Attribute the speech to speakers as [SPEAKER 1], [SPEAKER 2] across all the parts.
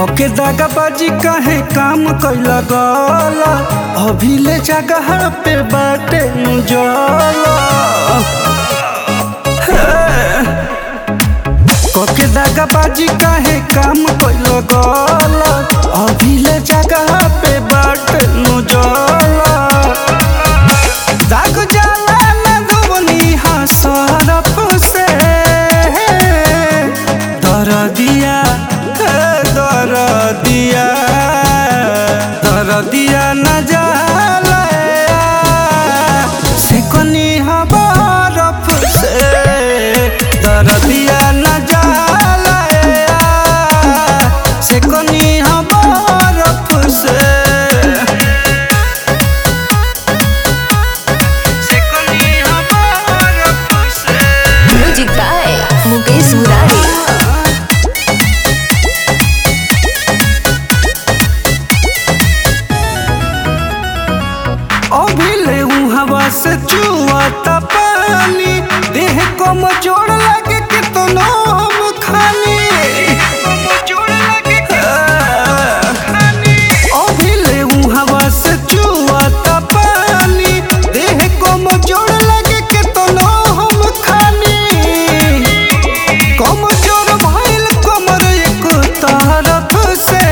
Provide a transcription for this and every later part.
[SPEAKER 1] कके दागाबाजी काहे काम कैला गला अभी ले जगह पे बाटे मुजला कके दागाबाजी काहे काम कैला गला अभी ले जगह पे बाटे मुजला दाग जाला ना धोनी हसरफ से दर दिया दर दिया दर दिया न जाला से कोनी हबरफ से दर दिया न जाला से कोनी हबरफ से
[SPEAKER 2] म्यूजिक बाय मुकेश मुरारी
[SPEAKER 1] अभिले हवा से चुआता पानी देह को मचोड़ लगे कि तो हम खानी अभिले हवा से चुआता पानी देह को मचोड़ लगे कि तो हम खानी कमजोर भइल कमर एक तरफ से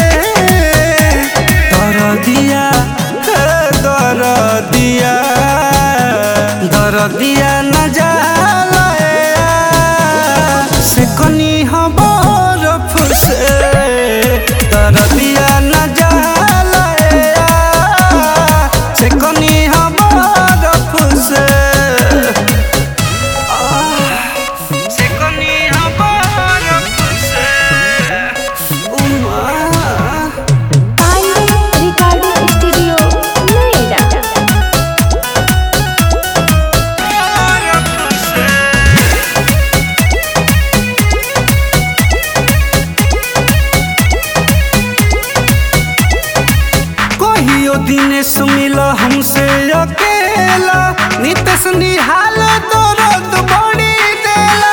[SPEAKER 1] दर दिया दर दिया दर दिया न जाला से कनी बरफ से दर दिया न जाला से कनी बरफ से से कनी बरफ से उमा
[SPEAKER 2] पांडे रिकॉर्डिंग स्टूडियो नोएडा
[SPEAKER 1] कहियो दिनेश मिल हमसे अकेला नितेश निहाल दर्द बड़ी देला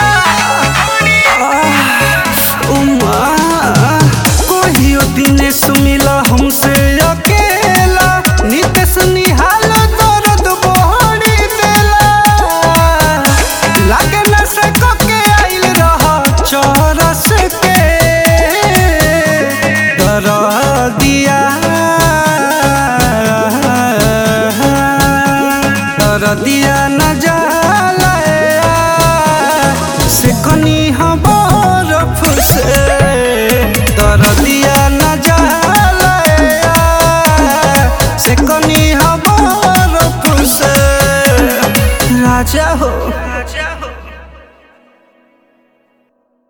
[SPEAKER 1] आह, उमा कहियो दिनेश मिल हमसे अकेला नितेश निहाल दर्द बड़ी देला लागे न से के आइल रह चरस के दर दिया दर दिया न जाला से कनी बरफ से दर दिया न जाला से कनी बरफ से राजा हो